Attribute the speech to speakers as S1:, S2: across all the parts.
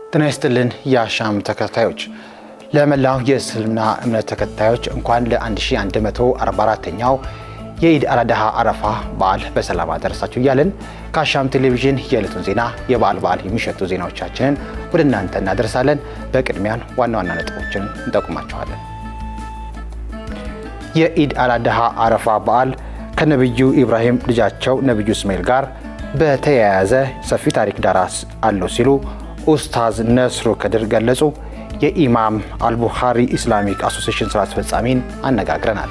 S1: ጤና ይስጥልን የአሻም ተከታዮች ለመላው የእስልምና እምነት ተከታዮች እንኳን ለ1144ኛው የኢድ አልአድሃ አረፋ በዓል በሰላም አደረሳችሁ እያለን ከአሻም ቴሌቪዥን የዕለቱን ዜና የበዓል በዓል የሚሸቱ ዜናዎቻችንን ወደ እናንተ እናደርሳለን። በቅድሚያን ዋና ዋና ነጥቦችን እንጠቁማችኋለን። የኢድ አልአድሃ አረፋ በዓል ከነቢዩ ኢብራሂም ልጃቸው ነቢዩ እስማኤል ጋር በተያያዘ ሰፊ ታሪክ ዳራ አለው ሲሉ ኡስታዝ ነስሩ ከድር ገለጹ። የኢማም አልቡኻሪ ኢስላሚክ አሶሴሽን ስራ አስፈጻሚን አነጋግረናል።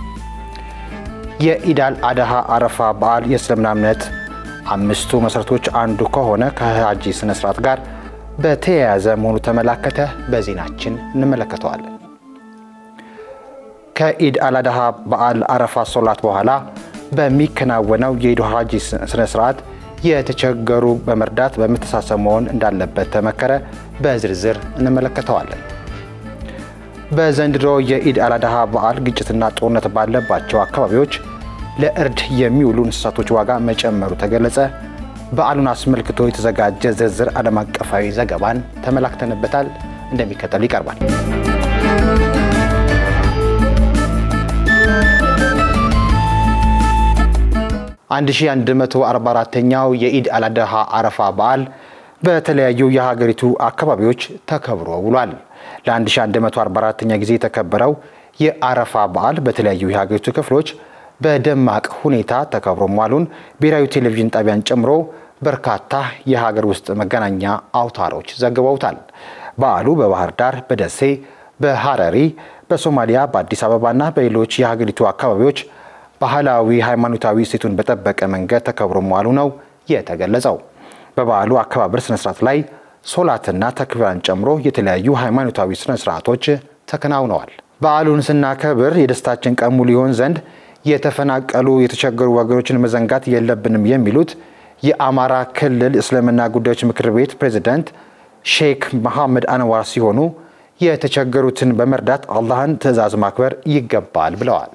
S1: የኢድ አልአድሃ አረፋ በዓል የእስልምና እምነት አምስቱ መሠረቶች አንዱ ከሆነ ከሀጂ ስነ ስርዓት ጋር በተያያዘ መሆኑ ተመላከተ። በዜናችን እንመለከተዋለን። ከኢድ አልአድሃ በዓል አረፋ ሶላት በኋላ በሚከናወነው የኢድ ሀጂ ስነ ስርዓት የተቸገሩ በመርዳት በመተሳሰብ መሆን እንዳለበት ተመከረ። በዝርዝር እንመለከተዋለን። በዘንድሮ የኢድ አልአድሃ በዓል ግጭትና ጦርነት ባለባቸው አካባቢዎች ለእርድ የሚውሉ እንስሳቶች ዋጋ መጨመሩ ተገለጸ። በዓሉን አስመልክቶ የተዘጋጀ ዝርዝር ዓለም አቀፋዊ ዘገባን ተመላክተንበታል። እንደሚከተል ይቀርባል። 1144ኛው የኢድ አልአድሃ አረፋ በዓል በተለያዩ የሀገሪቱ አካባቢዎች ተከብሮ ውሏል። ለ1144ኛ ጊዜ የተከበረው የአረፋ በዓል በተለያዩ የሀገሪቱ ክፍሎች በደማቅ ሁኔታ ተከብሮ መዋሉን ብሔራዊ ቴሌቪዥን ጣቢያን ጨምሮ በርካታ የሀገር ውስጥ መገናኛ አውታሮች ዘግበውታል። በዓሉ በባህር ዳር፣ በደሴ፣ በሐረሪ፣ በሶማሊያ፣ በአዲስ አበባና በሌሎች የሀገሪቱ አካባቢዎች ባህላዊ ሃይማኖታዊ እሴቱን በጠበቀ መንገድ ተከብሮ መዋሉ ነው የተገለጸው። በበዓሉ አከባበር ስነስርዓት ላይ ሶላትና ተክቢራን ጨምሮ የተለያዩ ሃይማኖታዊ ስነስርዓቶች ተከናውነዋል። በዓሉን ስናከብር የደስታችን ቀን ሙሉ ይሆን ዘንድ የተፈናቀሉ የተቸገሩ ወገኖችን መዘንጋት የለብንም የሚሉት የአማራ ክልል እስልምና ጉዳዮች ምክር ቤት ፕሬዝዳንት ሼክ መሐመድ አንዋር ሲሆኑ የተቸገሩትን በመርዳት አላህን ትዕዛዝ ማክበር ይገባል ብለዋል።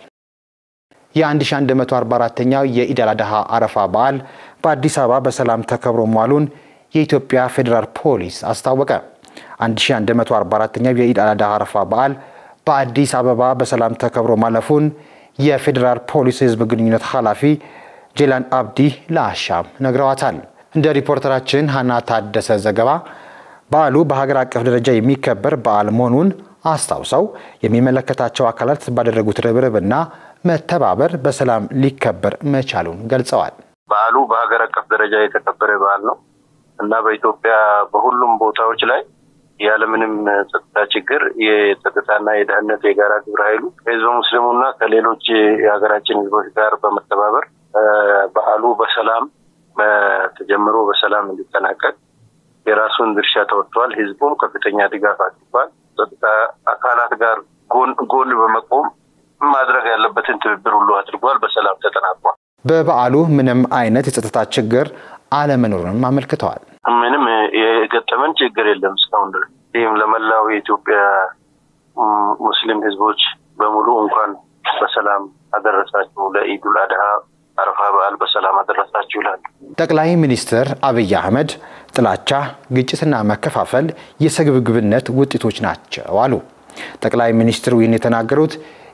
S1: የ1144ኛው የኢድ አልአድሃ አረፋ በዓል በአዲስ አበባ በሰላም ተከብሮ መዋሉን የኢትዮጵያ ፌዴራል ፖሊስ አስታወቀ። 1144ኛው የኢድ አልአድሃ አረፋ በዓል በአዲስ አበባ በሰላም ተከብሮ ማለፉን የፌዴራል ፖሊስ ሕዝብ ግንኙነት ኃላፊ ጄላን አብዲ ለአሻም ነግረዋታል። እንደ ሪፖርተራችን ሀና ታደሰ ዘገባ በዓሉ በሀገር አቀፍ ደረጃ የሚከበር በዓል መሆኑን አስታውሰው የሚመለከታቸው አካላት ባደረጉት ርብርብና መተባበር በሰላም ሊከበር መቻሉን ገልጸዋል።
S2: በዓሉ በሀገር አቀፍ ደረጃ የተከበረ በዓል ነው እና በኢትዮጵያ በሁሉም ቦታዎች ላይ ያለምንም ጸጥታ ችግር የጸጥታና የደህንነት የጋራ ግብረ ኃይሉ ከህዝበ ሙስሊሙና ከሌሎች የሀገራችን ህዝቦች ጋር በመተባበር በዓሉ በሰላም ተጀምሮ በሰላም እንዲጠናቀቅ የራሱን ድርሻ ተወጥቷል። ህዝቡም ከፍተኛ ድጋፍ አድርጓል። ጸጥታ አካላት ጋር ጎን ጎን በመቆም ማድረግ ያለበትን ትብብር ሁሉ አድርጓል። በሰላም ተጠናቋል።
S1: በበዓሉ ምንም አይነት የጸጥታ ችግር አለመኖሩንም አመልክተዋል።
S2: ምንም የገጠመን ችግር የለም እስካሁን ድረስ። ይህም ለመላው የኢትዮጵያ ሙስሊም ህዝቦች በሙሉ እንኳን በሰላም አደረሳችሁ ለኢዱል አድሃ አረፋ በዓል በሰላም አደረሳችሁ ይላሉ።
S1: ጠቅላይ ሚኒስትር አብይ አህመድ ጥላቻ፣ ግጭትና መከፋፈል የስግብግብነት ውጤቶች ናቸው አሉ። ጠቅላይ ሚኒስትሩ ይህን የተናገሩት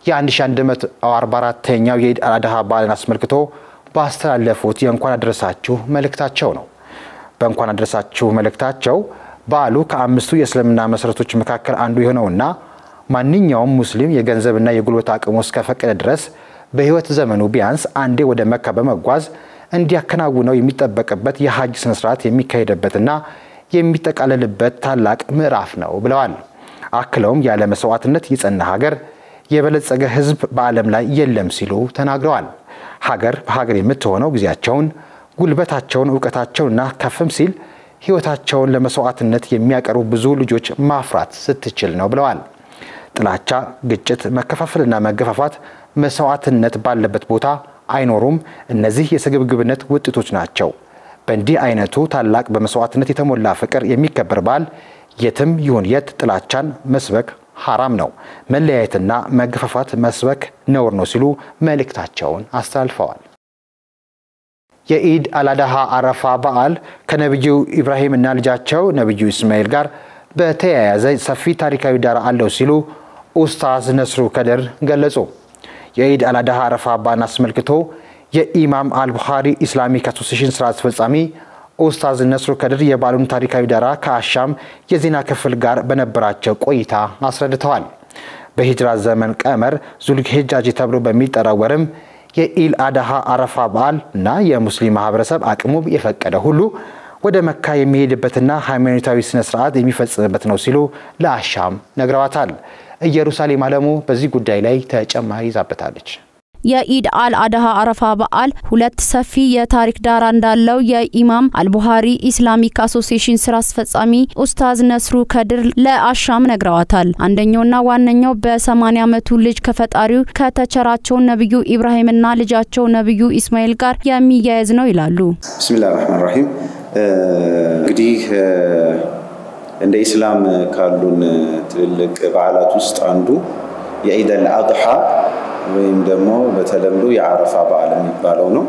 S1: የ1144ኛው የኢድ አልአድሃ በዓልን አስመልክቶ ባስተላለፉት የእንኳን አደረሳችሁ መልእክታቸው ነው። በእንኳን አደረሳችሁ መልእክታቸው በዓሉ ከአምስቱ የእስልምና መሠረቶች መካከል አንዱ የሆነውና ማንኛውም ሙስሊም የገንዘብና የጉልበት አቅሙ እስከፈቀደ ድረስ በሕይወት ዘመኑ ቢያንስ አንዴ ወደ መካ በመጓዝ እንዲያከናውነው የሚጠበቅበት የሀጅ ስነስርዓት የሚካሄድበትና የሚጠቃለልበት ታላቅ ምዕራፍ ነው ብለዋል። አክለውም ያለ መስዋዕትነት የጸና ሀገር የበለጸገ ሕዝብ በዓለም ላይ የለም ሲሉ ተናግረዋል። ሀገር በሀገር የምትሆነው ጊዜያቸውን፣ ጉልበታቸውን፣ እውቀታቸውንና ከፍም ሲል ሕይወታቸውን ለመስዋዕትነት የሚያቀርቡ ብዙ ልጆች ማፍራት ስትችል ነው ብለዋል። ጥላቻ፣ ግጭት፣ መከፋፈልና መገፋፋት መስዋዕትነት ባለበት ቦታ አይኖሩም። እነዚህ የስግብግብነት ውጤቶች ናቸው። በእንዲህ አይነቱ ታላቅ በመስዋዕትነት የተሞላ ፍቅር የሚከበር በዓል የትም ይሁን የት ጥላቻን መስበክ ሐራም ነው። መለያየትና መገፋፋት መስበክ ነውር ነው ሲሉ መልእክታቸውን አስተላልፈዋል። የኢድ አላዳሃ አረፋ በዓል ከነቢዩ ኢብራሂምና ልጃቸው ነቢዩ እስማኤል ጋር በተያያዘ ሰፊ ታሪካዊ ዳራ አለው ሲሉ ኡስታዝ ነስሩ ከድር ገለጹ። የኢድ አላዳሃ አረፋ በዓልን አስመልክቶ የኢማም አልቡኻሪ ኢስላሚክ አሶሴሽን ስራ አስፈጻሚ ኡስታዝ ነስሩ ከድር የበዓሉን ታሪካዊ ዳራ ከአሻም የዜና ክፍል ጋር በነበራቸው ቆይታ አስረድተዋል። በሂጅራ ዘመን ቀመር ዙልሂጃጅ ተብሎ በሚጠራው ወርም የኢል አድሃ አረፋ በዓል እና የሙስሊም ማህበረሰብ አቅሙ የፈቀደ ሁሉ ወደ መካ የሚሄድበትና ሃይማኖታዊ ስነ ስርዓት የሚፈጽምበት ነው ሲሉ ለአሻም ነግረዋታል። ኢየሩሳሌም አለሙ በዚህ ጉዳይ ላይ ተጨማሪ ይዛበታለች።
S3: የኢድ አል አድሃ አረፋ በዓል ሁለት ሰፊ የታሪክ ዳራ እንዳለው የኢማም አልቡሃሪ ኢስላሚክ አሶሲዬሽን ስራ አስፈጻሚ ኡስታዝ ነስሩ ከድር ለአሻም ነግረዋታል። አንደኛውና ዋነኛው በ80 ዓመቱ ልጅ ከፈጣሪው ከተቸራቸው ነብዩ ኢብራሂምና ልጃቸው ነብዩ ኢስማኤል ጋር የሚያያዝ ነው ይላሉ።
S4: ብስሚላህ ራህማን ራሂም እንግዲህ እንደ ኢስላም ካሉን ትልልቅ በዓላት ውስጥ አንዱ የኢድ አል አድሃ ወይም ደግሞ በተለምዶ የአረፋ በዓል የሚባለው ነው።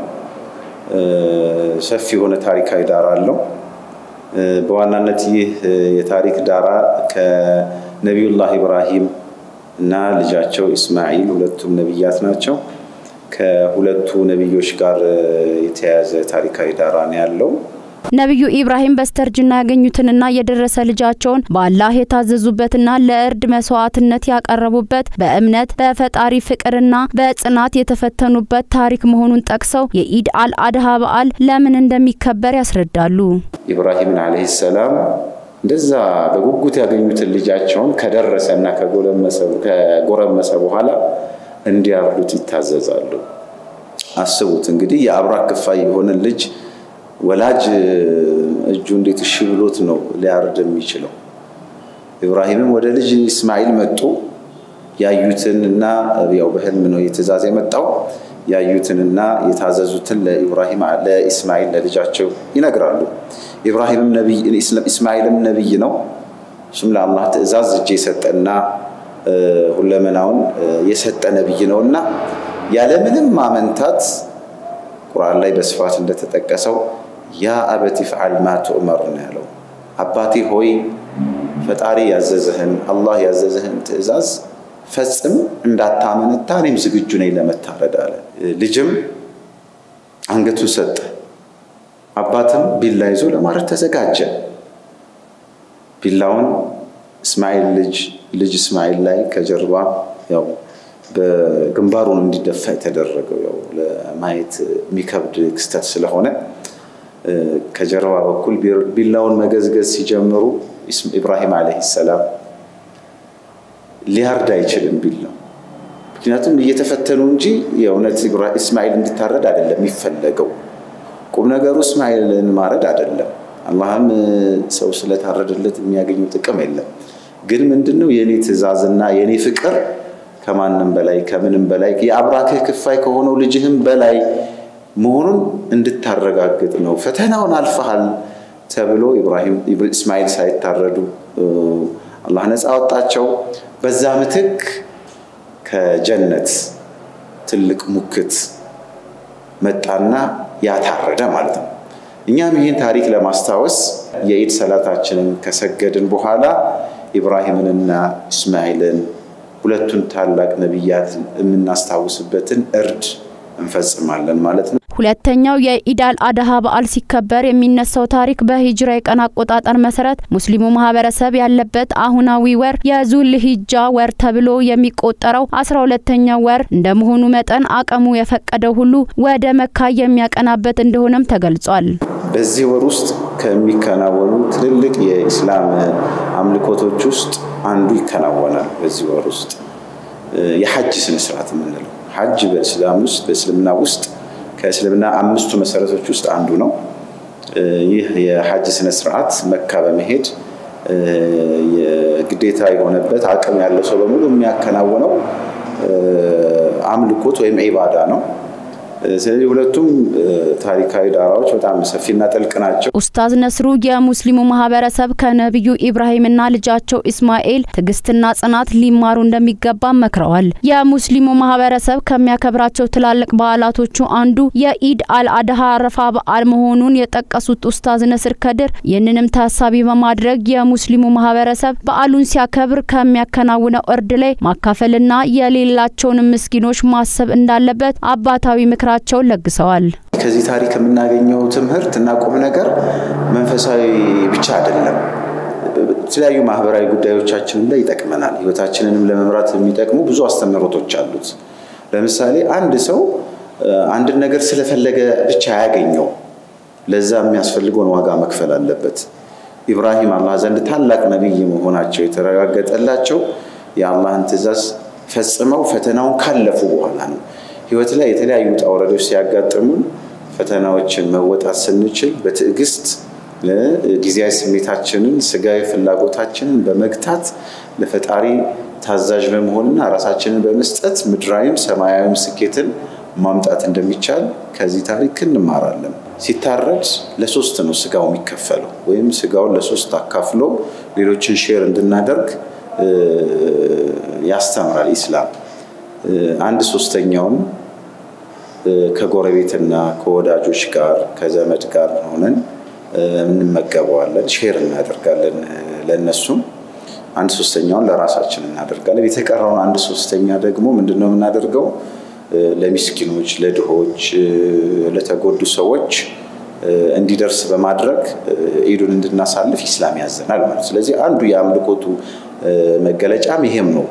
S4: ሰፊ የሆነ ታሪካዊ ዳራ አለው። በዋናነት ይህ የታሪክ ዳራ ከነቢዩላህ ኢብራሂም እና ልጃቸው ኢስማዒል ሁለቱም ነቢያት ናቸው። ከሁለቱ ነቢዮች ጋር የተያያዘ ታሪካዊ ዳራ ነው ያለው።
S3: ነቢዩ ኢብራሂም በስተርጅና ያገኙትንና የደረሰ ልጃቸውን በአላህ የታዘዙበትና ለእርድ መስዋዕትነት ያቀረቡበት በእምነት በፈጣሪ ፍቅርና በጽናት የተፈተኑበት ታሪክ መሆኑን ጠቅሰው የኢድ አል አድሃ በዓል ለምን እንደሚከበር ያስረዳሉ።
S4: ኢብራሂምን ዓለይሂ ሰላም እንደዛ በጉጉት ያገኙትን ልጃቸውን ከደረሰና ከጎረመሰ በኋላ እንዲያርዱት ይታዘዛሉ። አስቡት እንግዲህ የአብራክ ክፋይ የሆነ ልጅ ወላጅ እጁ እንዴት እሺ ብሎት ነው ሊያርድ የሚችለው? ኢብራሂምም ወደ ልጅ እስማኤል መጡ። ያዩትን እና ያው በህልም ነው የትእዛዝ የመጣው ያዩትንና የታዘዙትን ለኢብራሂም ለኢስማኤል ለልጃቸው ይነግራሉ። ኢብራሂምም ነቢይ ኢስማኤልም ነቢይ ነው። እሱም ለአላህ ትእዛዝ እጅ የሰጠና ሁለመናውን የሰጠ ነቢይ ነው እና ያለምንም ማመንታት ቁርአን ላይ በስፋት እንደተጠቀሰው ያ አበቲ ፍዓል ማ ትኡመር ነው ያለው። አባቴ ሆይ ፈጣሪ ያዘዘህን አላህ ያዘዘህን ትእዛዝ ፈጽም፣ እንዳታመነታ እኔም ዝግጁ ነኝ ለመታረድ አለ። ልጅም አንገቱን ሰጠ። አባትም ቢላ ይዞ ለማረድ ተዘጋጀ። ቢላውን እስማኤል ልጅ ልጅ እስማኤል ላይ ከጀርባ ያው በግንባሩን እንዲደፋ የተደረገው ያው ለማየት የሚከብድ ክስተት ስለሆነ ከጀርባ በኩል ቢላውን መገዝገዝ ሲጀምሩ ኢብራሂም ዓለይሂ ሰላም ሊያርድ አይችልም ቢላው። ምክንያቱም እየተፈተኑ እንጂ የእውነት እስማኤል እንዲታረድ አይደለም የሚፈለገው። ቁም ነገሩ እስማኤልን ማረድ አይደለም። አላህም ሰው ስለታረደለት የሚያገኘው ጥቅም የለም። ግን ምንድነው የእኔ ትእዛዝና የእኔ ፍቅር ከማንም በላይ ከምንም በላይ የአብራክህ ክፋይ ከሆነው ልጅህም በላይ መሆኑን እንድታረጋግጥ ነው። ፈተናውን አልፈሃል ተብሎ ኢብራሂም እስማኤል ሳይታረዱ አላህ ነፃ አወጣቸው። በዛ ምትክ ከጀነት ትልቅ ሙክት መጣና ያታረደ ማለት ነው። እኛም ይህን ታሪክ ለማስታወስ የኢድ ሰላታችንን ከሰገድን በኋላ ኢብራሂምንና እስማኤልን ሁለቱን ታላቅ ነቢያት የምናስታውስበትን እርድ እንፈጽማለን ማለት ነው።
S3: ሁለተኛው የኢዳል አድሃ በዓል ሲከበር የሚነሳው ታሪክ በሂጅራ የቀን አቆጣጠር መሰረት ሙስሊሙ ማህበረሰብ ያለበት አሁናዊ ወር የዙል ሂጃ ወር ተብሎ የሚቆጠረው አስራ ሁለተኛው ወር እንደመሆኑ መጠን አቅሙ የፈቀደው ሁሉ ወደ መካ የሚያቀናበት እንደሆነም ተገልጿል።
S4: በዚህ ወር ውስጥ ከሚከናወኑ ትልልቅ የኢስላም አምልኮቶች ውስጥ አንዱ ይከናወናል። በዚህ ወር ውስጥ የሐጅ ስነስርዓት የምንለው ሐጅ በእስላም ውስጥ በእስልምና ውስጥ ከእስልምና አምስቱ መሰረቶች ውስጥ አንዱ ነው። ይህ የሐጅ ስነ ስርዓት መካ በመሄድ ግዴታ የሆነበት አቅም ያለው ሰው በሙሉ የሚያከናውነው አምልኮት ወይም ዒባዳ ነው። ስለዚህ ሁለቱም ታሪካዊ ዳራዎች በጣም ሰፊና ጥልቅ ናቸው።
S3: ኡስታዝ ነስሩ የሙስሊሙ ማህበረሰብ ከነቢዩ ኢብራሂምና ልጃቸው ኢስማኤል ትዕግስትና ጽናት ሊማሩ እንደሚገባ መክረዋል። የሙስሊሙ ማህበረሰብ ከሚያከብራቸው ትላልቅ በዓላቶቹ አንዱ የኢድ አልአድሃ አረፋ በዓል መሆኑን የጠቀሱት ኡስታዝ ነስር ከድር ይህንንም ታሳቢ በማድረግ የሙስሊሙ ማህበረሰብ በዓሉን ሲያከብር ከሚያከናውነው እርድ ላይ ማካፈልና የሌላቸውን ምስኪኖች ማሰብ እንዳለበት አባታዊ ምክራ ቸውን ለግሰዋል።
S4: ከዚህ ታሪክ የምናገኘው ትምህርት እና ቁም ነገር መንፈሳዊ ብቻ አይደለም። የተለያዩ ማህበራዊ ጉዳዮቻችንም ላይ ይጠቅመናል። ህይወታችንንም ለመምራት የሚጠቅሙ ብዙ አስተምህሮቶች አሉት። ለምሳሌ አንድ ሰው አንድን ነገር ስለፈለገ ብቻ አያገኘው። ለዛ የሚያስፈልገውን ዋጋ መክፈል አለበት። ኢብራሂም አላህ ዘንድ ታላቅ ነቢይ መሆናቸው የተረጋገጠላቸው የአላህን ትእዛዝ ፈጽመው ፈተናውን ካለፉ በኋላ ነው። ህይወት ላይ የተለያዩ ውጣ ውረዶች ሲያጋጥሙን ፈተናዎችን መወጣት ስንችል በትዕግስት ጊዜያዊ ስሜታችንን፣ ስጋዊ ፍላጎታችንን በመግታት ለፈጣሪ ታዛዥ በመሆንና ራሳችንን በመስጠት ምድራዊም ሰማያዊም ስኬትን ማምጣት እንደሚቻል ከዚህ ታሪክ እንማራለን። ሲታረድ ለሶስት ነው ስጋው የሚከፈለው፣ ወይም ስጋውን ለሶስት አካፍሎ ሌሎችን ሼር እንድናደርግ ያስተምራል ኢስላም። አንድ ሶስተኛውን ከጎረቤትና ከወዳጆች ጋር ከዘመድ ጋር ሆነን እንመገበዋለን፣ ሼር እናደርጋለን። ለእነሱም አንድ ሶስተኛውን ለራሳችን እናደርጋለን። የተቀረውን አንድ ሶስተኛ ደግሞ ምንድን ነው የምናደርገው? ለሚስኪኖች፣ ለድሆች፣ ለተጎዱ ሰዎች እንዲደርስ በማድረግ ኢዱን እንድናሳልፍ ኢስላም ያዘናል ማለት። ስለዚህ አንዱ የአምልኮቱ መገለጫም ይሄም ነው።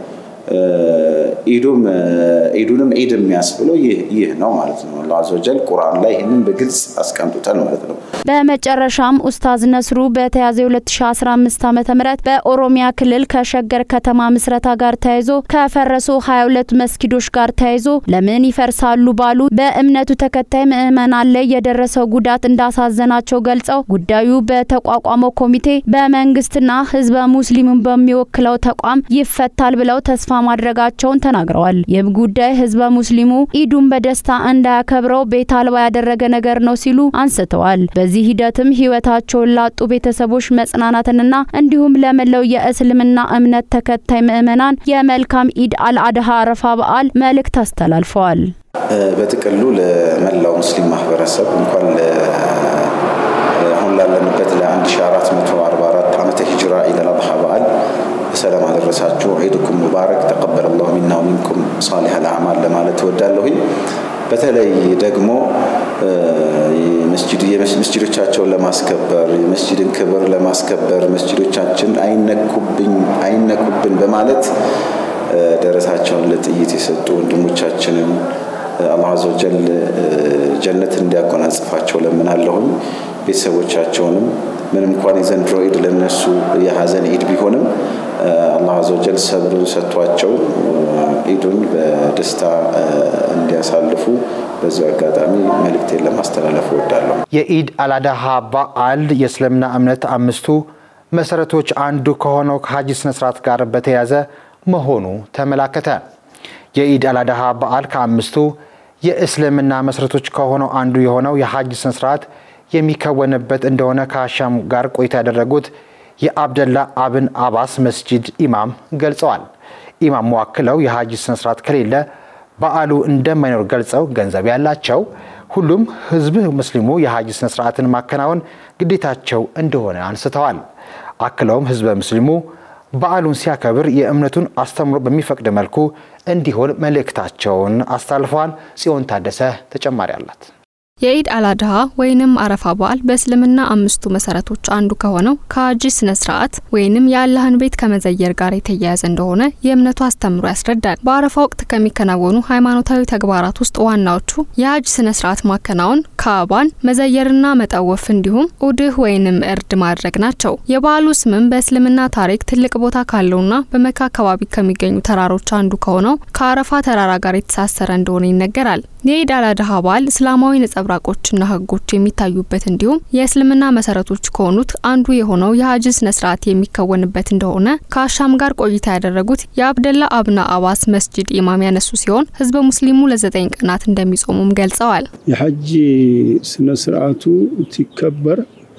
S4: ኢዱንም ኢድ የሚያስብለው ይህ ነው ማለት ነው። አላህ አዘወጀል ቁርአን ላይ ይህንን በግልጽ አስቀምጦታል ማለት ነው።
S3: በመጨረሻም ኡስታዝ ነስሩ በተያዘ 2015 ዓ.ም በኦሮሚያ ክልል ከሸገር ከተማ ምስረታ ጋር ተያይዞ ከፈረሱ 22 መስጊዶች ጋር ተያይዞ ለምን ይፈርሳሉ ባሉ በእምነቱ ተከታይ ምዕመናን ላይ የደረሰው ጉዳት እንዳሳዘናቸው ገልጸው ጉዳዩ በተቋቋመው ኮሚቴ በመንግስትና ህዝበ ሙስሊሙን በሚወክለው ተቋም ይፈታል ብለው ተስፋ ማድረጋቸውን ተናግረዋል። ይህም ጉዳይ ህዝበ ሙስሊሙ ኢዱን በደስታ እንዳያከብረው ቤት አልባ ያደረገ ነገር ነው ሲሉ አንስተዋል። በዚህ ሂደትም ህይወታቸውን ላጡ ቤተሰቦች መጽናናትንና እንዲሁም ለመላው የእስልምና እምነት ተከታይ ምዕመናን የመልካም ኢድ አልአድሃ አረፋ በዓል መልእክት አስተላልፈዋል።
S4: በጥቅሉ ለመላው ሙስሊም ማህበረሰብ እንኳን አሁን ላለንበት ለ1444 ዓመተ ሂጅራ ኢድ አልአድሃ በዓል በሰላም አደረሳችሁ። ዒድኩም ሙባረክ ተቀበለ ላሁ ሚና ወሚንኩም ሳሊህ አልአዕማል ለማለት እወዳለሁኝ። በተለይ ደግሞ መስጅዶቻቸውን ለማስከበር የመስጅድን ክብር ለማስከበር መስጅዶቻችን አይነኩብን በማለት ደረታቸውን ለጥይት የሰጡ ወንድሞቻችንን አላህ አዘወጀል ጀነት እንዲያጎናጽፋቸው ለምናለሁኝ። ቤተሰቦቻቸውንም ምንም እንኳን የዘንድሮ ኢድ ለነሱ የሀዘን ኢድ ቢሆንም አላህ አዘወጀል ሰብሩን ሰጥቷቸው ኢዱን በደስታ እንዲያሳልፉ በዚሁ አጋጣሚ መልእክቴን ለማስተላለፍ እወዳለሁ።
S1: የኢድ አልአድሃ በዓል የእስልምና እምነት አምስቱ መሰረቶች አንዱ ከሆነው ከሀጂ ስነስርዓት ጋር በተያያዘ መሆኑ ተመላከተ። የኢድ አልአድሃ በዓል ከአምስቱ የእስልምና መሰረቶች ከሆነው አንዱ የሆነው የሀጅ ስነስርዓት የሚከወንበት እንደሆነ ከአሻም ጋር ቆይታ ያደረጉት የአብደላ አብን አባስ መስጂድ ኢማም ገልጸዋል። ኢማሙ አክለው የሀጅ ስነስርዓት ከሌለ በዓሉ እንደማይኖር ገልጸው ገንዘብ ያላቸው ሁሉም ህዝብ ሙስሊሙ የሀጅ ስነስርዓትን ማከናወን ግዴታቸው እንደሆነ አንስተዋል። አክለውም ህዝበ ሙስሊሙ በዓሉን ሲያከብር የእምነቱን አስተምሮ በሚፈቅድ መልኩ እንዲሆን መልእክታቸውን አስተላልፈዋል። ጽዮን ታደሰ ተጨማሪ አላት።
S5: የኢድ አልአድሃ ወይንም አረፋ በዓል በእስልምና አምስቱ መሰረቶች አንዱ ከሆነው ከሀጂ ስነ ስርዓት ወይንም የአላህን ቤት ከመዘየር ጋር የተያያዘ እንደሆነ የእምነቱ አስተምሮ ያስረዳል። በአረፋ ወቅት ከሚከናወኑ ሃይማኖታዊ ተግባራት ውስጥ ዋናዎቹ የሀጅ ስነ ስርዓት ማከናወን፣ ካዕባን መዘየርና መጠወፍ እንዲሁም ኡድህ ወይንም እርድ ማድረግ ናቸው። የበዓሉ ስምም በእስልምና ታሪክ ትልቅ ቦታ ካለውና በመካ አካባቢ ከሚገኙ ተራሮች አንዱ ከሆነው ከአረፋ ተራራ ጋር የተሳሰረ እንደሆነ ይነገራል። የኢድ አልአድሃ በዓል እስላማዊ ነጸብራ ነጸብራቆችና ህጎች የሚታዩበት እንዲሁም የእስልምና መሰረቶች ከሆኑት አንዱ የሆነው የሀጅ ስነ ስርዓት የሚከወንበት እንደሆነ ከአሻም ጋር ቆይታ ያደረጉት የአብደላ አብና አባስ መስጂድ ኢማም ያነሱ ሲሆን ህዝበ ሙስሊሙ ለዘጠኝ ቀናት እንደሚጾሙም ገልጸዋል።
S6: የሐጅ ስነ ስርዓቱ ሲከበር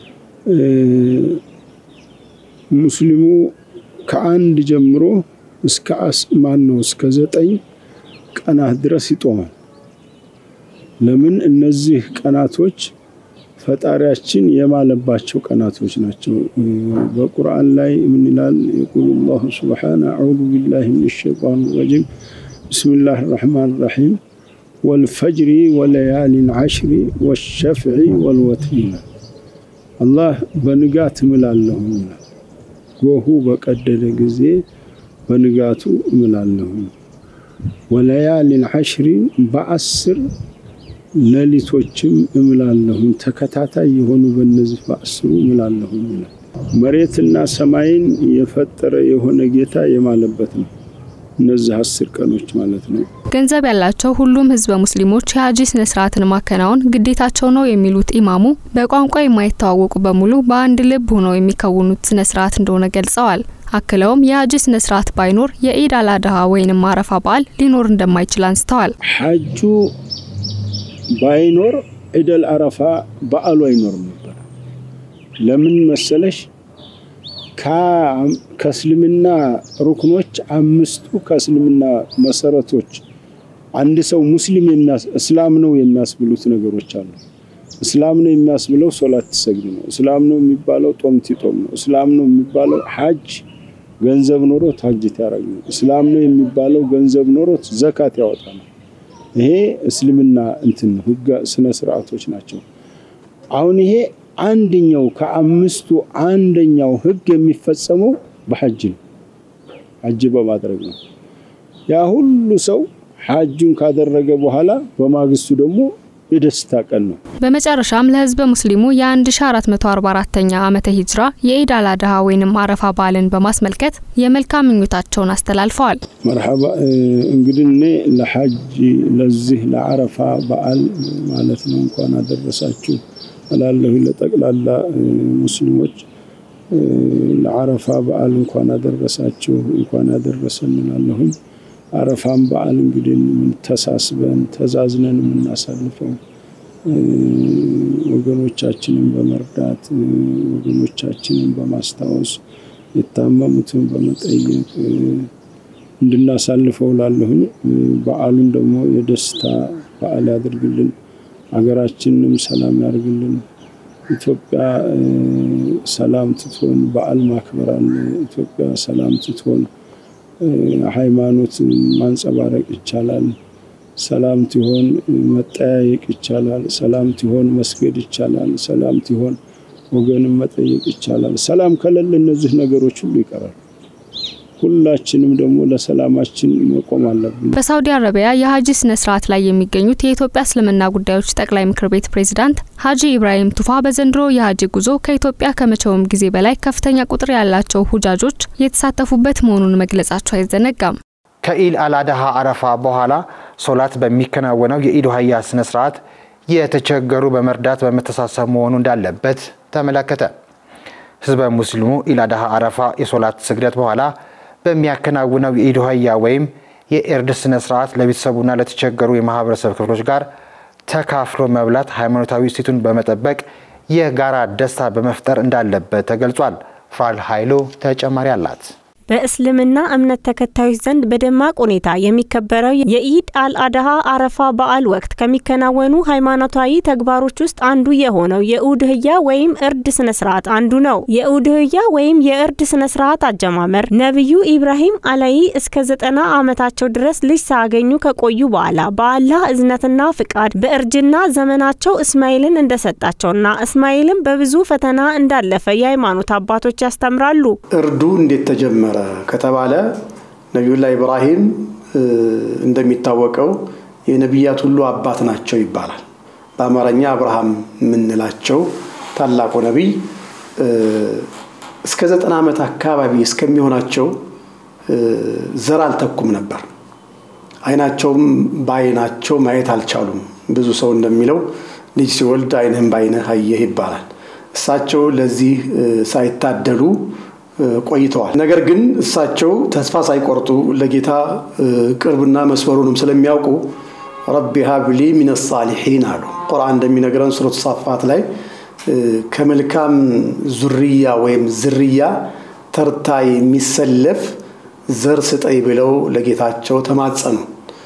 S6: ሙስሊሙ ከአንድ ጀምሮ እስከ ማን ነው እስከ ዘጠኝ ቀናት ድረስ ይጦማል። ለምን? እነዚህ ቀናቶች ፈጣሪያችን የማለባቸው ቀናቶች ናቸው። በቁርአን ላይ ምን ይላል? የቁል ላሁ ስብሓነ አዑዙ ቢላሂ ምን ሸይጣን ረጂም ብስሚላህ ራሕማን ራሒም ወልፈጅሪ ወለያሊን ዓሽሪ ወሸፍዒ ወልወትሪ ይላል። አላህ በንጋት እምላለሁ ይላል። ጎሁ በቀደደ ጊዜ በንጋቱ እምላለሁ። ወለያሊን ዓሽሪ በአስር ሌሊቶችም እምላለሁ። ተከታታይ የሆኑ በእነዚህ በአስሩ እምላለሁ ይላል። መሬትና ሰማይን የፈጠረ የሆነ ጌታ የማለበት ነው። እነዚህ አስር ቀኖች ማለት ነው።
S5: ገንዘብ ያላቸው ሁሉም ህዝበ ሙስሊሞች የሀጂ ስነ ስርዓትን ማከናወን ግዴታቸው ነው የሚሉት ኢማሙ በቋንቋ የማይተዋወቁ በሙሉ በአንድ ልብ ሆነው የሚከውኑት ስነ ስርዓት እንደሆነ ገልጸዋል። አክለውም የሀጂ ስነ ስርዓት ባይኖር የኢድ አልአድሃ ወይንም አረፋ በዓል ሊኖር እንደማይችል አንስተዋል።
S6: ሐጁ ባይኖር ኢደል አረፋ በዓሉ አይኖርም ነበር። ለምን መሰለሽ? ከእስልምና ሩክኖች አምስቱ ከእስልምና መሰረቶች አንድ ሰው ሙስሊም እስላም ነው የሚያስብሉት ነገሮች አሉ። እስላም ነው የሚያስብለው ሶላት ትሰግድ ነው። እስላም ነው የሚባለው ጦም ትጦም ነው። እስላም ነው የሚባለው ሐጅ ገንዘብ ኖሮት ሐጅ ያደርግ ነው። እስላም ነው የሚባለው ገንዘብ ኖሮት ዘካት ያወጣ ነው። ይሄ እስልምና እንትን ህገ ስነ ስርዓቶች ናቸው። አሁን ይሄ አንደኛው ከአምስቱ አንደኛው ህግ የሚፈጸመው በሐጅ ነው። ሐጅ በማድረግ ነው። ያ ሁሉ ሰው ሐጁን ካደረገ በኋላ በማግስቱ ደግሞ የደስታ ቀን ነው።
S5: በመጨረሻም ለህዝበ ሙስሊሙ የ1444ኛ ዓመተ ሂጅራ የኢድ አልአድሃ ወይንም አረፋ በዓልን በማስመልከት የመልካም ምኞታቸውን አስተላልፈዋል።
S6: መርሐባ እንግዲህ እኔ ለሐጅ ለዚህ ለአረፋ በዓል ማለት ነው እንኳን አደረሳችሁ እላለሁ ለጠቅላላ ሙስሊሞች ለአረፋ በዓል እንኳን አደረሳችሁ እንኳን አደረሰን እላለሁኝ። አረፋን በዓል እንግዲህ ተሳስበን ተዛዝነን የምናሳልፈው ወገኖቻችንን በመርዳት ወገኖቻችንን በማስታወስ የታመሙትን በመጠየቅ እንድናሳልፈው ላለሁኝ። በዓሉን ደግሞ የደስታ በዓል ያድርግልን። ሀገራችንንም ሰላም ያርግልን። ኢትዮጵያ ሰላም ትትሆን በዓል ማክበር አለ። ኢትዮጵያ ሰላም ትትሆን ሃይማኖት ማንጸባረቅ ይቻላል። ሰላም ትሆን መጠያየቅ ይቻላል። ሰላም ትሆን መስገድ ይቻላል። ሰላም ትሆን ወገንም መጠየቅ ይቻላል። ሰላም ከሌለ እነዚህ ነገሮች ሁሉ ይቀራል። ሁላችንም ደግሞ ለሰላማችን መቆም አለብን።
S5: በሳውዲ አረቢያ የሀጂ ስነ ስርዓት ላይ የሚገኙት የኢትዮጵያ እስልምና ጉዳዮች ጠቅላይ ምክር ቤት ፕሬዝዳንት ሀጂ ኢብራሂም ቱፋ በዘንድሮ የሀጂ ጉዞ ከኢትዮጵያ ከመቼውም ጊዜ በላይ ከፍተኛ ቁጥር ያላቸው ሁጃጆች የተሳተፉበት መሆኑን መግለጻቸው አይዘነጋም።
S1: ከኢድ አልአድሃ አረፋ በኋላ ሶላት በሚከናወነው የኢድ ሀያ ስነ ስርዓት የተቸገሩ በመርዳት በመተሳሰብ መሆኑ እንዳለበት ተመለከተ። ህዝበ ሙስሊሙ ኢድ አልአድሃ አረፋ የሶላት ስግደት በኋላ በሚያከናውነው የኢድ ሀያ ወይም የኤርድ ስነ ስርዓት ለቤተሰቡና ለተቸገሩ የማህበረሰብ ክፍሎች ጋር ተካፍሎ መብላት ሃይማኖታዊ እሴቱን በመጠበቅ የጋራ ደስታ በመፍጠር እንዳለበት ተገልጿል። ፋል ኃይሉ ተጨማሪ አላት።
S7: በእስልምና እምነት ተከታዮች ዘንድ በደማቅ ሁኔታ የሚከበረው የኢድ አልአድሃ አረፋ በዓል ወቅት ከሚከናወኑ ሃይማኖታዊ ተግባሮች ውስጥ አንዱ የሆነው የኡድህያ ወይም እርድ ስነ ስርዓት አንዱ ነው። የኡድህያ ወይም የእርድ ስነ ስርዓት አጀማመር ነቢዩ ኢብራሂም አለይ እስከ ዘጠና ዓመታቸው ድረስ ልጅ ሳያገኙ ከቆዩ በኋላ በአላህ እዝነትና ፍቃድ በእርጅና ዘመናቸው እስማኤልን እንደሰጣቸውና እስማኤልም በብዙ ፈተና እንዳለፈ የሃይማኖት አባቶች ያስተምራሉ።
S8: እርዱ እንዴት ተጀመረ ከተባለ ነቢዩላህ ኢብራሂም እንደሚታወቀው የነቢያት ሁሉ አባት ናቸው ይባላል። በአማርኛ አብርሃም የምንላቸው ታላቁ ነቢይ እስከ ዘጠና ዓመት አካባቢ እስከሚሆናቸው ዘር አልተኩም ነበር። አይናቸውም በአይናቸው ማየት አልቻሉም። ብዙ ሰው እንደሚለው ልጅ ሲወልድ ዓይንህን በዓይንህ አየህ ይባላል። እሳቸው ለዚህ ሳይታደሉ ቆይተዋል። ነገር ግን እሳቸው ተስፋ ሳይቆርጡ ለጌታ ቅርብና መስመሩንም ስለሚያውቁ ረቢ ሀብሊ ሚነ ሳሊሒን አሉ። ቁርአን እንደሚነግረን ሱረት ሳፋት ላይ ከመልካም ዙርያ ወይም ዝርያ ተርታ የሚሰለፍ ዘር ስጠይ ብለው ለጌታቸው ተማጸኑ።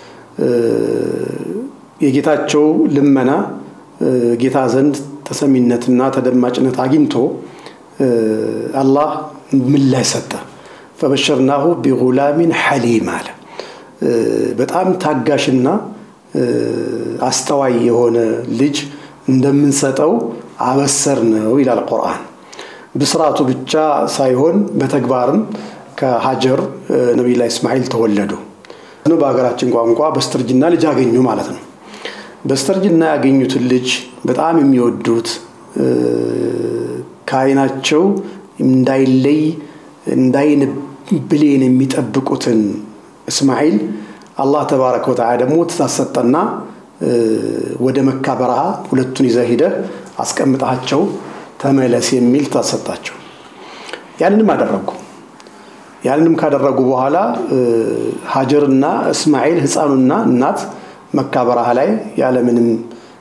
S8: የጌታቸው ልመና ጌታ ዘንድ ተሰሚነትና ተደማጭነት አግኝቶ አላህ ምላሽ ሰጠ። ፈበሸርናሁ ቢጉላሚን ሐሊም አለ። በጣም ታጋሽና አስተዋይ የሆነ ልጅ እንደምንሰጠው አበሰር ነው ይላል ቁርአን። ብስራቱ ብቻ ሳይሆን በተግባርም ከሀጀር ነቢዩላህ እስማኤል ተወለዱ። በሀገራችን ቋንቋ በስተርጅና ልጅ አገኙ ማለት ነው። በስተርጅና ያገኙትን ልጅ በጣም የሚወዱት ከዓይናቸው እንዳይለይ እንዳይን ብሌን የሚጠብቁትን እስማኤል አላህ ተባረከ ወተዓላ ደግሞ ትእዛዝ ሰጠና ወደ መካ በረሃ ሁለቱን ይዘህ ሂደህ አስቀምጣቸው ተመለስ የሚል ትእዛዝ ሰጣቸው። ያንንም አደረጉ። ያንንም ካደረጉ በኋላ ሀጀርና እስማኤል ህፃኑና እናት መካ በረሃ ላይ ያለምንም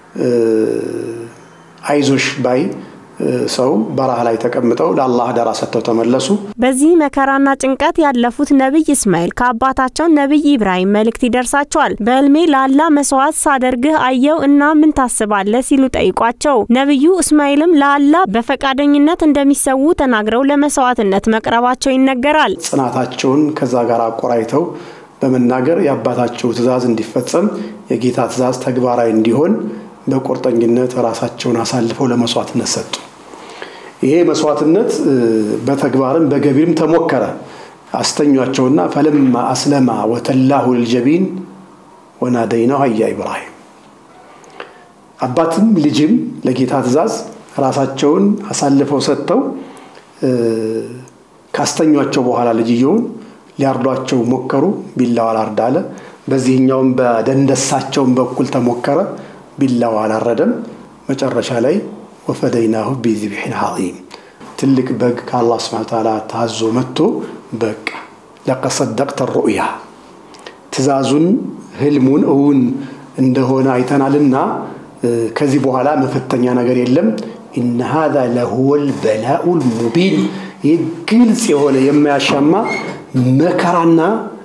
S8: አይዞሽ ባይ ሰው በረሃ ላይ ተቀምጠው ለአላህ አደራ ሰጥተው ተመለሱ።
S7: በዚህ መከራና ጭንቀት ያለፉት ነቢይ እስማኤል ከአባታቸው ነቢይ ኢብራሂም መልእክት ይደርሳቸዋል። በህልሜ ለአላ መስዋዕት ሳደርግህ አየው እና ምን ታስባለህ ሲሉ ጠይቋቸው፣ ነቢዩ እስማኤልም ለአላ በፈቃደኝነት እንደሚሰዉ ተናግረው ለመስዋዕትነት መቅረባቸው ይነገራል።
S8: ጽናታቸውን ከዛ ጋር አቆራይተው በመናገር የአባታቸው ትእዛዝ እንዲፈጸም የጌታ ትእዛዝ ተግባራዊ እንዲሆን በቁርጠኝነት ራሳቸውን አሳልፈው ለመስዋዕትነት ሰጡ። ይሄ መስዋዕትነት በተግባርም በገቢርም ተሞከረ። አስተኟቸውና ፈለማ አስለማ ወተላሁ ልጀቢን ወናደይናሁ አያ ኢብራሂም። አባትም ልጅም ለጌታ ትእዛዝ ራሳቸውን አሳልፈው ሰጥተው ካስተኟቸው በኋላ ልጅየውን ሊያርዷቸው ሞከሩ። ቢላው አላርድ አለ። በዚህኛውም በደንደሳቸውን በኩል ተሞከረ። ቢላው አላረደም። መጨረሻ ላይ ወፈደይናሁ ቢዝብሒን ዐዚም ትልቅ በግ ከአላህ ስብሐነ ወተዓላ ታዞ መጥቶ በቃ ለቀድ ሰደቅተ ሩእያ ትእዛዙን ህልሙን እውን እንደሆነ አይተናልና ከዚህ በኋላ መፈተኛ ነገር የለም። ኢነ ሃዛ ለሁወል በላኡል ሙቢን ይህ ግልጽ የሆነ የማያሻማ መከራና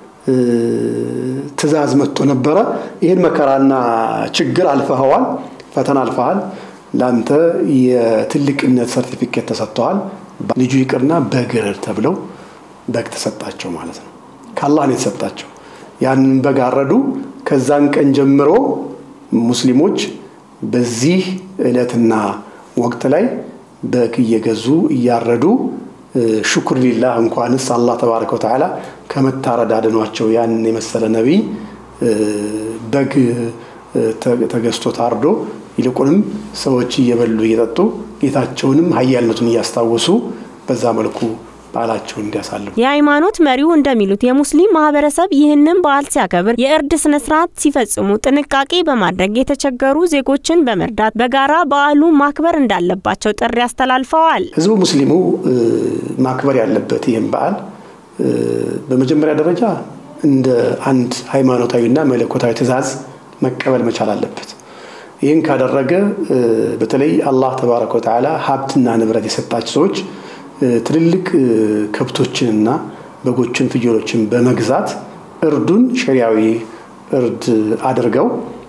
S8: ትእዛዝ መጥቶ ነበረ። ይህን መከራና ችግር አልፈኸዋል፣ ፈተና አልፈሃል። ለአንተ የትልቅነት ሰርቲፊኬት ተሰጥተዋል። ልጁ ይቅርና በግርር ተብለው በግ ተሰጣቸው ማለት ነው። ከአላህ ነው የተሰጣቸው። ያንን በግ አረዱ። ከዛን ቀን ጀምሮ ሙስሊሞች በዚህ ዕለትና ወቅት ላይ በግ እየገዙ እያረዱ ሽኩር ሊላህ እንኳንስ አላህ ተባረከ ወተዓላ ከመታረድ አድኗቸው ያን የመሰለ ነቢይ በግ ተገዝቶ ታርዶ ይልቁንም ሰዎች እየበሉ እየጠጡ ጌታቸውንም ሀያልነቱን እያስታወሱ በዛ መልኩ በዓላቸውን እንዲያሳልፉ
S7: የሃይማኖት መሪው እንደሚሉት የሙስሊም ማህበረሰብ ይህንን በዓል ሲያከብር የእርድ ስነ ስርዓት ሲፈጽሙ ጥንቃቄ በማድረግ የተቸገሩ ዜጎችን በመርዳት በጋራ በዓሉ ማክበር እንዳለባቸው ጥሪ አስተላልፈዋል።
S8: ህዝቡ ሙስሊሙ ማክበር ያለበት ይህን በዓል በመጀመሪያ ደረጃ እንደ አንድ ሃይማኖታዊና መለኮታዊ ትእዛዝ መቀበል መቻል አለበት። ይህን ካደረገ በተለይ አላህ ተባረከ ወተዓላ ሀብትና ንብረት የሰጣቸው ሰዎች ትልልቅ ከብቶችንና በጎችን፣ ፍየሎችን በመግዛት እርዱን ሸሪያዊ እርድ አድርገው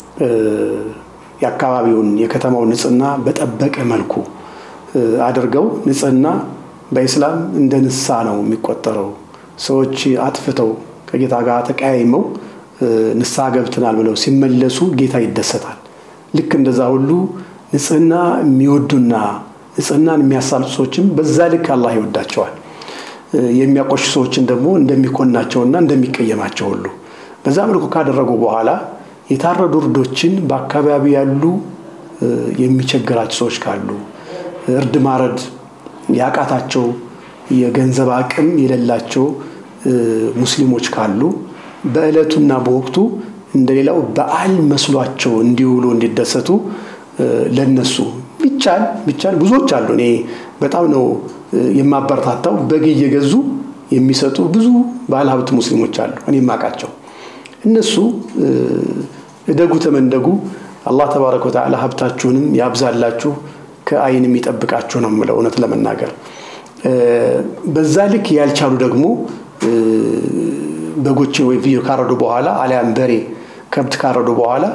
S8: የአካባቢውን የከተማውን ንጽህና በጠበቀ መልኩ አድርገው ንጽህና በኢስላም እንደ ንሳ ነው የሚቆጠረው። ሰዎች አጥፍተው ከጌታ ጋር ተቀያይመው ንስሐ ገብተናል ብለው ሲመለሱ ጌታ ይደሰታል። ልክ እንደዛ ሁሉ ንጽህና የሚወዱና ንጽህናን የሚያሳልጡ ሰዎችም በዛ ልክ አላህ ይወዳቸዋል። የሚያቆሹ ሰዎችን ደግሞ እንደሚኮናቸውና እንደሚቀየማቸው ሁሉ በዛ መልኩ ካደረጉ በኋላ የታረዱ እርዶችን በአካባቢ ያሉ የሚቸግራቸው ሰዎች ካሉ እርድ ማረድ ያቃታቸው የገንዘብ አቅም የሌላቸው ሙስሊሞች ካሉ በዕለቱና በወቅቱ እንደሌላው በዓል መስሏቸው እንዲውሉ እንዲደሰቱ ለነሱ ቢቻል ቢቻል ብዙዎች አሉ። እኔ በጣም ነው የማበረታታው። በግ እየገዙ የሚሰጡ ብዙ ባለሀብት ሙስሊሞች አሉ፣ እኔ የማውቃቸው። እነሱ እደጉ ተመንደጉ፣ አላህ ተባረከ ወተዓላ ሀብታችሁንም ያብዛላችሁ፣ ከአይን የሚጠብቃችሁ ነው የምለው እውነት ለመናገር በዛ ልክ ያልቻሉ ደግሞ በጎችን ወይ ፍየል ካረዱ በኋላ አሊያም በሬ ከብት ካረዱ በኋላ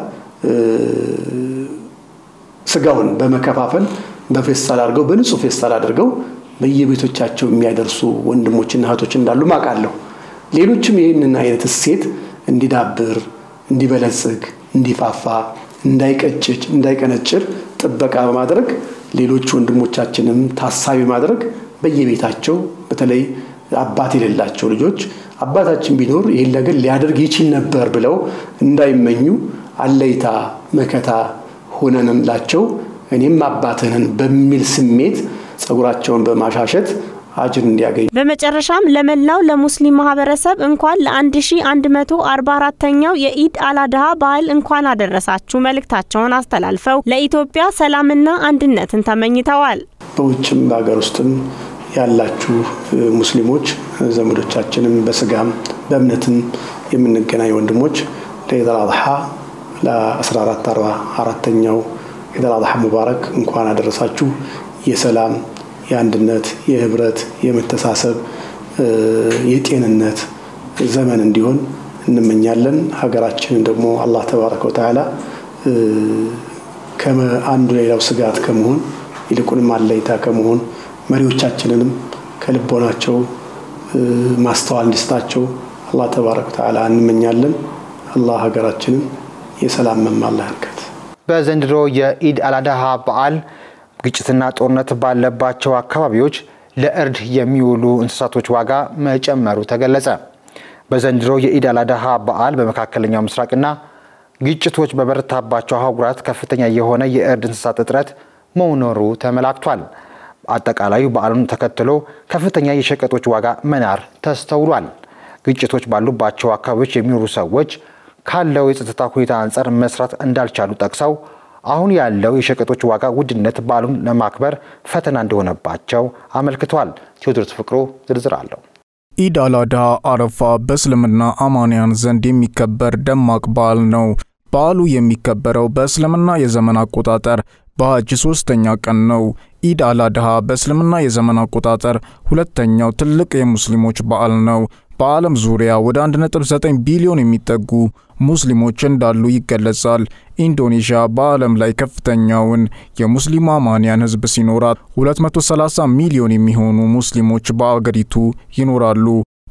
S8: ስጋውን በመከፋፈል በፌስታል አድርገው በንጹህ ፌስታል አድርገው በየቤቶቻቸው የሚያደርሱ ወንድሞችና እህቶች እንዳሉ ማቃለሁ። ሌሎችም ይህንን አይነት እሴት እንዲዳብር፣ እንዲበለጽግ፣ እንዲፋፋ፣ እንዳይቀጭጭ፣ እንዳይቀነጭር ጥበቃ በማድረግ ሌሎች ወንድሞቻችንም ታሳቢ ማድረግ በየቤታቸው በተለይ አባት የሌላቸው ልጆች አባታችን ቢኖር ይህን ነገር ሊያደርግ ይችል ነበር ብለው እንዳይመኙ አለይታ መከታ ሆነንላቸው እኔም አባትህን በሚል ስሜት ጸጉራቸውን በማሻሸት አጅር እንዲያገኙ።
S7: በመጨረሻም ለመላው ለሙስሊም ማህበረሰብ እንኳን ለ1144ኛው የኢድ አላድሃ በዓል እንኳን አደረሳችሁ መልእክታቸውን አስተላልፈው ለኢትዮጵያ ሰላምና አንድነትን ተመኝተዋል።
S8: በውጭም በሀገር ውስጥም ያላችሁ ሙስሊሞች ዘመዶቻችንም በስጋም በእምነትም የምንገናኝ ወንድሞች ለኢድ አልአድሃ ለ1444ኛው ኢድ አልአድሃ ሙባረክ እንኳን አደረሳችሁ። የሰላም የአንድነት፣ የህብረት፣ የመተሳሰብ፣ የጤንነት ዘመን እንዲሆን እንመኛለን። ሀገራችንን ደግሞ አላህ ተባረከ ወተዓላ አንዱ ሌላው ስጋት ከመሆን ይልቁንም አለይታ ከመሆን መሪዎቻችንንም ከልቦናቸው ማስተዋል እንዲስጣቸው አላህ ተባረከ ወተዓላ እንመኛለን። አላህ ሀገራችንን የሰላም መማላ ያርጋት።
S1: በዘንድሮ የኢድ አላድሃ በዓል ግጭትና ጦርነት ባለባቸው አካባቢዎች ለእርድ የሚውሉ እንስሳቶች ዋጋ መጨመሩ ተገለጸ። በዘንድሮ የኢድ አላድሃ በዓል በመካከለኛው ምስራቅና ግጭቶች በበረታባቸው አህጉራት ከፍተኛ የሆነ የእርድ እንስሳት እጥረት መኖሩ ተመላክቷል። አጠቃላዩ በዓሉን ተከትሎ ከፍተኛ የሸቀጦች ዋጋ መናር ተስተውሏል። ግጭቶች ባሉባቸው አካባቢዎች የሚኖሩ ሰዎች ካለው የጸጥታ ሁኔታ አንጻር መስራት እንዳልቻሉ ጠቅሰው አሁን ያለው የሸቀጦች ዋጋ ውድነት በዓሉን ለማክበር ፈተና እንደሆነባቸው አመልክቷል። ቴዎድሮስ ፍቅሩ ዝርዝር አለው።
S9: ኢድ አልአድሃ አረፋ በእስልምና አማንያን ዘንድ የሚከበር ደማቅ በዓል ነው። በዓሉ የሚከበረው በእስልምና የዘመን አቆጣጠር በሐጅ ሶስተኛ ቀን ነው። ኢድ አልአድሃ በእስልምና የዘመን አቆጣጠር ሁለተኛው ትልቅ የሙስሊሞች በዓል ነው። በዓለም ዙሪያ ወደ 1.9 ቢሊዮን የሚጠጉ ሙስሊሞች እንዳሉ ይገለጻል። ኢንዶኔዥያ በዓለም ላይ ከፍተኛውን የሙስሊም አማንያን ሕዝብ ሲኖራት 230 ሚሊዮን የሚሆኑ ሙስሊሞች በአገሪቱ ይኖራሉ።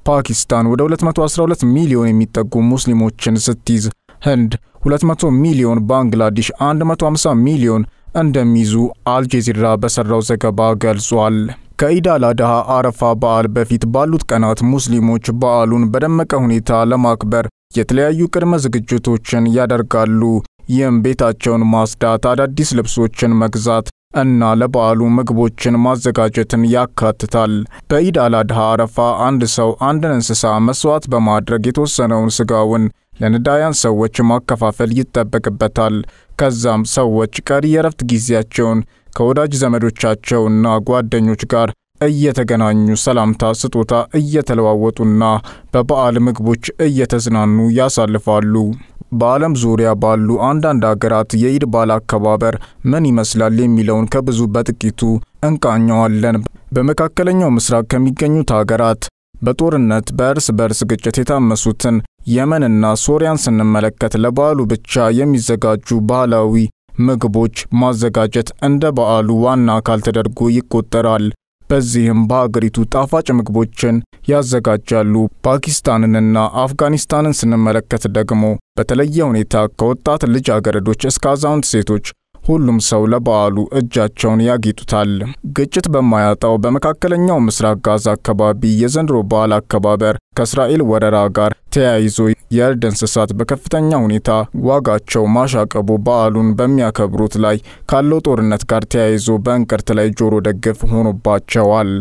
S9: ፓኪስታን ወደ 212 ሚሊዮን የሚጠጉ ሙስሊሞችን ስትይዝ ህንድ 200 ሚሊዮን፣ ባንግላዴሽ 150 ሚሊዮን እንደሚይዙ አልጀዚራ በሰራው ዘገባ ገልጿል። ከኢድ አልአድሃ አረፋ በዓል በፊት ባሉት ቀናት ሙስሊሞች በዓሉን በደመቀ ሁኔታ ለማክበር የተለያዩ ቅድመ ዝግጅቶችን ያደርጋሉ። ይህም ቤታቸውን ማጽዳት፣ አዳዲስ ልብሶችን መግዛት እና ለበዓሉ ምግቦችን ማዘጋጀትን ያካትታል። በኢድ አልአድሃ አረፋ አንድ ሰው አንድን እንስሳ መስዋዕት በማድረግ የተወሰነውን ስጋውን ለነዳያን ሰዎች ማከፋፈል ይጠበቅበታል። ከዛም ሰዎች ቀሪ የረፍት ጊዜያቸውን ከወዳጅ ዘመዶቻቸውና ጓደኞች ጋር እየተገናኙ ሰላምታ፣ ስጦታ እየተለዋወጡና በበዓል ምግቦች እየተዝናኑ ያሳልፋሉ። በዓለም ዙሪያ ባሉ አንዳንድ አገራት የኢድ በዓል አከባበር ምን ይመስላል የሚለውን ከብዙ በጥቂቱ እንቃኘዋለን። በመካከለኛው ምስራቅ ከሚገኙት አገራት በጦርነት በእርስ በርስ ግጭት የታመሱትን የመንና ሶሪያን ስንመለከት ለበዓሉ ብቻ የሚዘጋጁ ባህላዊ ምግቦች ማዘጋጀት እንደ በዓሉ ዋና አካል ተደርጎ ይቆጠራል። በዚህም በአገሪቱ ጣፋጭ ምግቦችን ያዘጋጃሉ። ፓኪስታንንና አፍጋኒስታንን ስንመለከት ደግሞ በተለየ ሁኔታ ከወጣት ልጃገረዶች እስከ አዛውንት ሴቶች ሁሉም ሰው ለበዓሉ እጃቸውን ያጌጡታል። ግጭት በማያጣው በመካከለኛው ምስራቅ ጋዛ አካባቢ የዘንድሮ በዓል አከባበር ከእስራኤል ወረራ ጋር ተያይዞ የእርድ እንስሳት በከፍተኛ ሁኔታ ዋጋቸው ማሻቀቡ በዓሉን በሚያከብሩት ላይ ካለው ጦርነት ጋር ተያይዞ በእንቅርት ላይ ጆሮ ደግፍ ሆኖባቸዋል።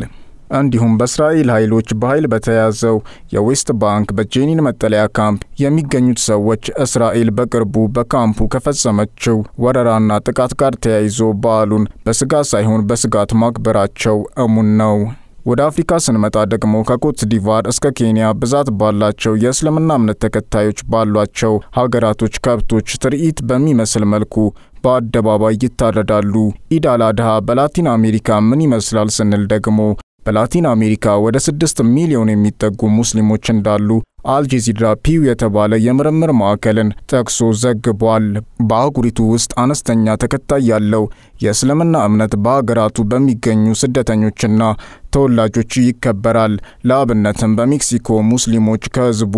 S9: እንዲሁም በእስራኤል ኃይሎች በኃይል በተያዘው የዌስት ባንክ በጄኒን መጠለያ ካምፕ የሚገኙት ሰዎች እስራኤል በቅርቡ በካምፑ ከፈጸመችው ወረራና ጥቃት ጋር ተያይዞ በዓሉን በስጋት ሳይሆን በስጋት ማክበራቸው እሙን ነው። ወደ አፍሪካ ስንመጣ ደግሞ ከኮት ዲቫር እስከ ኬንያ ብዛት ባላቸው የእስልምና እምነት ተከታዮች ባሏቸው ሀገራቶች ከብቶች ትርኢት በሚመስል መልኩ በአደባባይ ይታረዳሉ። ኢድ አል አድሃ በላቲን አሜሪካ ምን ይመስላል ስንል ደግሞ በላቲን አሜሪካ ወደ ስድስት ሚሊዮን የሚጠጉ ሙስሊሞች እንዳሉ አልጀዚራ ፒው የተባለ የምርምር ማዕከልን ጠቅሶ ዘግቧል። በአህጉሪቱ ውስጥ አነስተኛ ተከታይ ያለው የእስልምና እምነት በሀገራቱ በሚገኙ ስደተኞችና ተወላጆች ይከበራል። ለአብነትም በሜክሲኮ ሙስሊሞች ከህዝቡ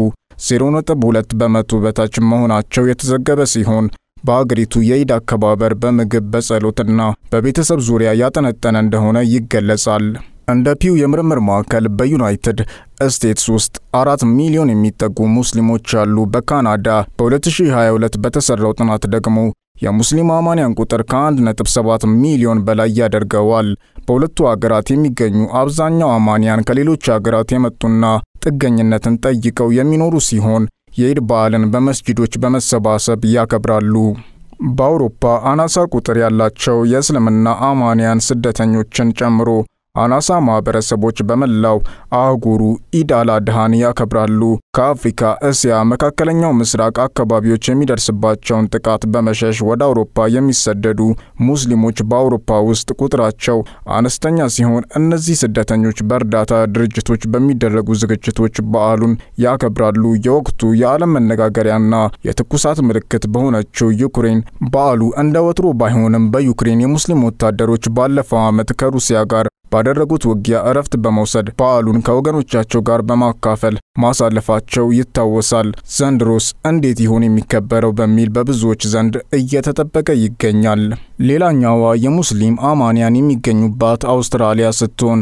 S9: 0.2 በመቶ በታች መሆናቸው የተዘገበ ሲሆን በአገሪቱ የኢድ አከባበር በምግብ በጸሎትና በቤተሰብ ዙሪያ ያጠነጠነ እንደሆነ ይገለጻል። እንደ ፒው የምርምር ማዕከል በዩናይትድ ስቴትስ ውስጥ አራት ሚሊዮን የሚጠጉ ሙስሊሞች አሉ። በካናዳ በ2022 በተሰራው ጥናት ደግሞ የሙስሊም አማንያን ቁጥር ከ1.7 ሚሊዮን በላይ ያደርገዋል። በሁለቱ አገራት የሚገኙ አብዛኛው አማንያን ከሌሎች አገራት የመጡና ጥገኝነትን ጠይቀው የሚኖሩ ሲሆን የኢድ በዓልን በመስጂዶች በመሰባሰብ ያከብራሉ። በአውሮፓ አናሳ ቁጥር ያላቸው የእስልምና አማንያን ስደተኞችን ጨምሮ አናሳ ማህበረሰቦች በመላው አህጉሩ ኢድ አል አድሃን ያከብራሉ። ከአፍሪካ፣ እስያ፣ መካከለኛው ምስራቅ አካባቢዎች የሚደርስባቸውን ጥቃት በመሸሽ ወደ አውሮፓ የሚሰደዱ ሙስሊሞች በአውሮፓ ውስጥ ቁጥራቸው አነስተኛ ሲሆን እነዚህ ስደተኞች በእርዳታ ድርጅቶች በሚደረጉ ዝግጅቶች በዓሉን ያከብራሉ። የወቅቱ የዓለም መነጋገሪያና የትኩሳት ምልክት በሆነችው ዩክሬን በዓሉ እንደ ወትሮ ባይሆንም በዩክሬን የሙስሊም ወታደሮች ባለፈው ዓመት ከሩሲያ ጋር ባደረጉት ውጊያ እረፍት በመውሰድ በዓሉን ከወገኖቻቸው ጋር በማካፈል ማሳለፋቸው ይታወሳል። ዘንድሮስ እንዴት ይሆን የሚከበረው በሚል በብዙዎች ዘንድ እየተጠበቀ ይገኛል። ሌላኛዋ የሙስሊም አማንያን የሚገኙባት አውስትራሊያ ስትሆን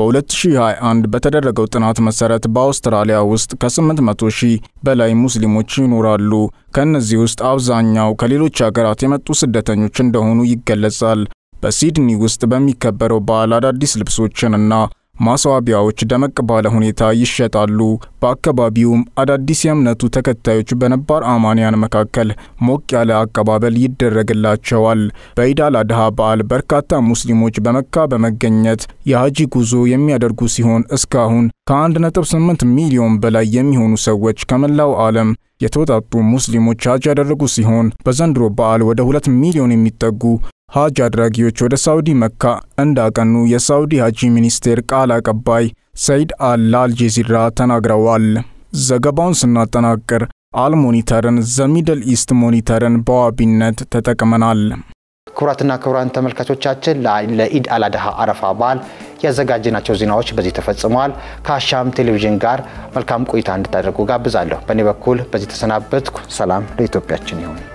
S9: በ2021 በተደረገው ጥናት መሰረት በአውስትራሊያ ውስጥ ከ800 ሺህ በላይ ሙስሊሞች ይኖራሉ። ከእነዚህ ውስጥ አብዛኛው ከሌሎች ሀገራት የመጡ ስደተኞች እንደሆኑ ይገለጻል። በሲድኒ ውስጥ በሚከበረው በዓል አዳዲስ ልብሶችንና ማስዋቢያዎች ደመቅ ባለ ሁኔታ ይሸጣሉ። በአካባቢውም አዳዲስ የእምነቱ ተከታዮች በነባር አማንያን መካከል ሞቅ ያለ አቀባበል ይደረግላቸዋል። በኢድ አል አድሃ በዓል በርካታ ሙስሊሞች በመካ በመገኘት የሀጂ ጉዞ የሚያደርጉ ሲሆን እስካሁን ከ1.8 ሚሊዮን በላይ የሚሆኑ ሰዎች ከመላው ዓለም የተወጣጡ ሙስሊሞች ሀጅ ያደረጉ ሲሆን በዘንድሮ በዓል ወደ 2 ሚሊዮን የሚጠጉ ሀጅ አድራጊዎች ወደ ሳውዲ መካ እንዳቀኑ የሳውዲ ሀጂ ሚኒስቴር ቃል አቀባይ ሰይድ አል ለአልጀዚራ ተናግረዋል። ዘገባውን ስናጠናቅር አልሞኒተርን ዘሚድል ኢስት ሞኒተርን በዋቢነት ተጠቅመናል።
S1: ክቡራትና ክቡራን ተመልካቾቻችን ለኢድ አልአድሃ አረፋ በዓል ያዘጋጀናቸው ዜናዎች በዚህ ተፈጽመዋል። ከአሻም ቴሌቪዥን ጋር መልካም ቆይታ እንድታደርጉ ጋብዛለሁ። በእኔ በኩል በዚህ ተሰናበትኩ። ሰላም ለኢትዮጵያችን ይሁን።